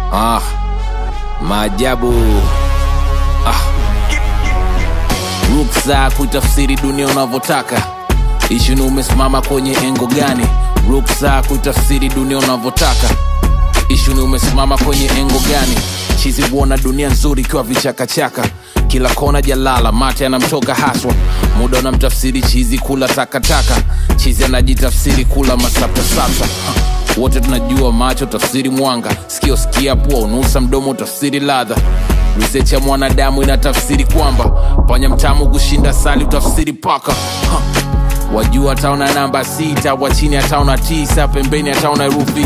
Ah, maajabu ah. Ruksa kuitafsiri dunia unavyotaka. Ishu ni umesimama kwenye engo gani? Ruksa kuitafsiri dunia unavyotaka. Ishu ni umesimama kwenye engo gani? Chizi huona dunia nzuri ikiwa vichakachaka, kila kona jalala, mate anamtoka haswa. Muda unamtafsiri chizi kula takataka, chizi anajitafsiri kula masaptasapsa. Wote tunajua macho tafsiri mwanga, sikio sikia, pua unusa, mdomo tafsiri ladha. Research ya mwanadamu inatafsiri kwamba panya mtamu kushinda sali utafsiri paka ha. Wajua ataona namba sita, wa chini ataona tisa, pembeni ataona herufi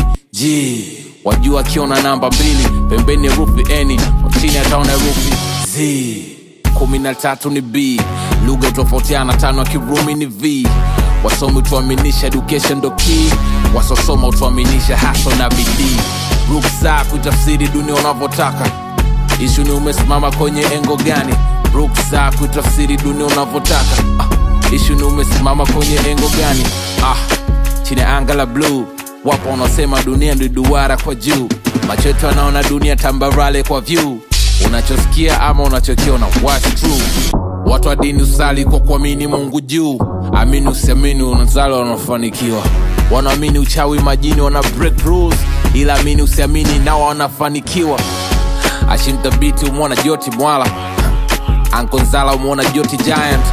G. Wajua akiona namba mbili, pembeni herufi N, wa chini ataona herufi Z. kumi na tatu ni B, lugha utofautiana, tano ya Kirumi ni V. Wasomi utuaminisha education ndo key, wasosoma utuaminisha haso na bidii. Ruksa kuitafsiri dunia unavyotaka ishu ni umesimama kwenye engo gani? Ruksa kuitafsiri dunia unavyotaka. Ah, ishu ni umesimama kwenye engo gani? Ah, chini ya anga la bluu wapo wanaosema dunia ndi duara kwa juu, macho yetu anaona dunia tambarale kwa view. Unachosikia ama unachokiona, what's true? Watu wa dini usali kwa kuamini Mungu juu, amini usiamini, unazali wanafanikiwa. Wanaamini uchawi majini wana break rules, ila amini usiamini, nao wanafanikiwa ashimthabiti umwona joti mwala ankonzala umwona joti giant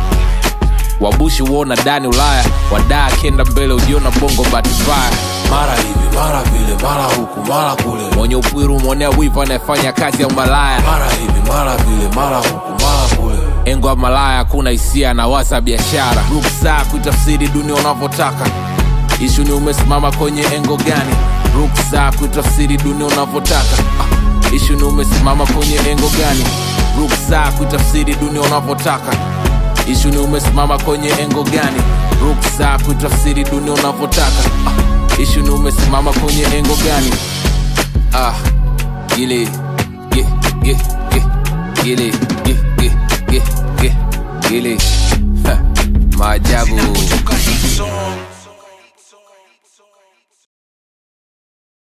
wabushi uona dani ulaya wadaa akienda mbele ujiona bongo batibaya mara hivi mara vile mara huku mara kule mwenye upwiru umwonea wivu anayefanya kazi ya umalaya mara hivi mara vile mara huku mara kule engo ya malaya hakuna hisia na waza biashara ruksa kuitafsiri dunia unavyotaka ishu ni umesimama kwenye engo gani ruksa kuitafsiri dunia unavyotaka ah, ishu ni umesimama kwenye engo gani ruksa kuitafsiri dunia unavyotaka ishu ni umesimama kwenye engo gani ruksa kuitafsiri dunia unavyotaka ah, ishu ni umesimama kwenye engo gani ah, gile ge ge ge gile ge ge ge ge gile